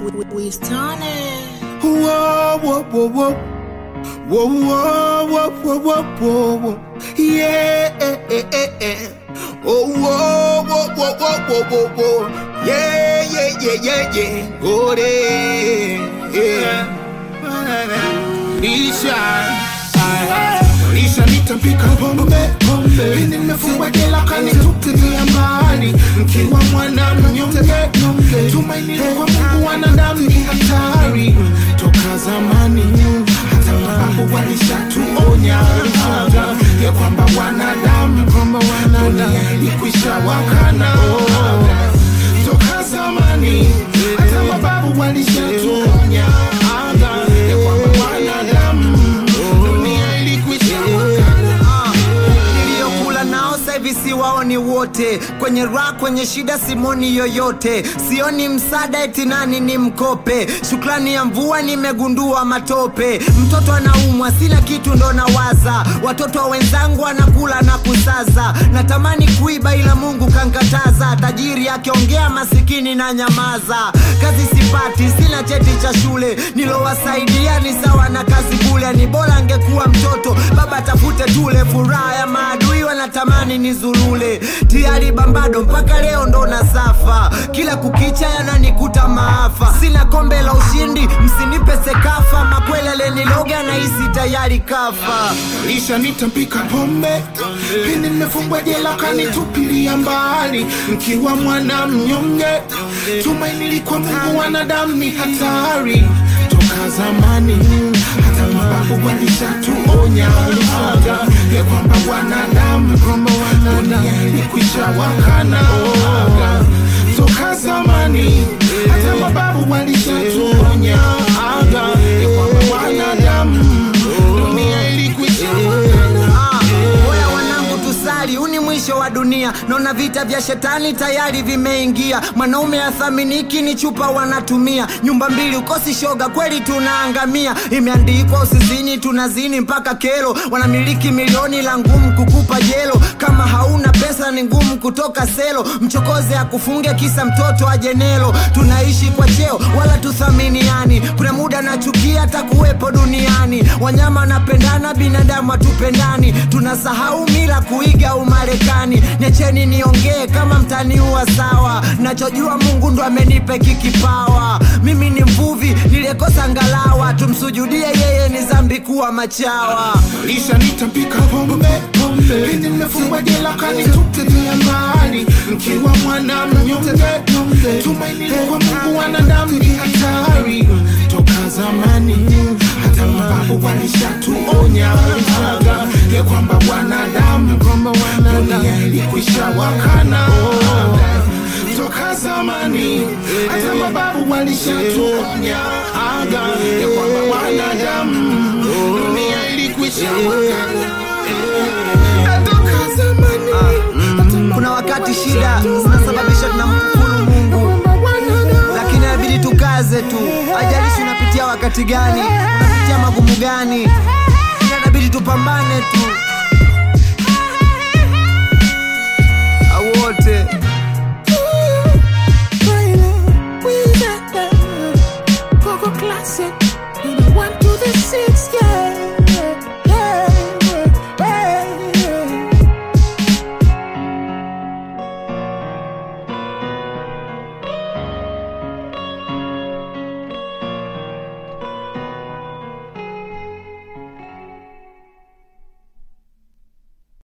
Wistone. Whoa, whoa, whoa, whoa. Whoa, whoa, whoa, whoa, whoa, whoa, whoa. Yeah, eh, eh, eh, eh. Oh, whoa, whoa, whoa, whoa, whoa, whoa, whoa. Yeah, yeah, yeah, yeah, yeah. Oh, yeah, yeah. Lisha, Lisha nitapika pombe Pindi nimefungwa jela kanitupilia mbali Mkiwa mwana mnyonge Tumaini kwa Mungu wanadamu ni hatari Toka zamani hata mababu walishatuonya Ya kwamba wanadamu dunia ilikwisha wakana Toka zamani hata mababu walishatuonya Ya kwamba wanadamu dunia ilikwisha wakana niliyokula nao saivi siwaoni wote kwenye ra kwenye shida simoni yoyote sioni msaada eti nani ni mkope shukrani ya mvua nimegundua matope mtoto anaumwa sina kitu ndo nawaza watoto wa wenzangu anakula na kusaza natamani kuiba ila mungu kankataza tajiri akiongea masikini na nyamaza kazi sipati sina cheti cha shule nilowasaidia ni sawa na kazi bule ni bora angekuwa mtoto baba tafute tule furaha ya maadui wanatamani nizulule tiari bambado mpaka leo ndo na safa kila kukicha yananikuta maafa sina kombe la ushindi msinipe sekafa makwele aleniloga nahisi tayari kafa lisha nitapika pombe pindi nimefungwa jela kanitupilia mbali mkiwa mwana mnyonge tumaini likwa mungu wanadamu ni hatari toka zamani hata mababu walishatuonya ya kwamba wanadamu dunia ilikwisha wakana toka zamani hata mababu walishatuonya ya kwamba wanadamu dunia ilikwisha wakana Ah, Oya wanangu tusali, huu ni mwisho wa dunia. Naona vita vya shetani tayari vimeingia. Mwanaume athaminiki ni chupa wanatumia. Nyumba mbili ukosi shoga, kweli tunaangamia. Imeandikwa usizini, tunazini mpaka kero. Wanamiliki milioni la ngumu kukupa jelo. Kama hauna pesa ni ngumu kutoka selo. Mchokoze akufunge kisa mtoto ajenelo. Tunaishi kwa cheo wala tuthaminiani. Kuna muda nachukia hata kuwepo duniani. Wanyama wanapendana, binadamu hatupendani. Tunasahau mila kuiga Umarekani. Niacheni niongee kama mtaniua sawa. Nachojua Mungu ndo amenipa hiki kipawa. Mimi ni mvuvi niliyekosa ngalawa. Tumsujudie yeye, ni dhambi kuwa machawa. lisha nitapika pombe pindi nimefungwa jela kanitupilia mbali mkiwa mwana mnyonge tumaini kwa mungu wanadamu ni hatari toka zamani hata mababu walishatuonya ya kwamba wanadamu dunia ilikwisha wakana toka zamani hata mababu walishatuonya ya kwamba wanadamu dunia ilikwisha wakana toka zamani Kuna wakati shida zinasababisha tunamkufuru Mungu, lakini inabidi tukaze tu. Ajalishi unapitia wakati gani, unapitia magumu gani, inabidi tupambane tu. Wote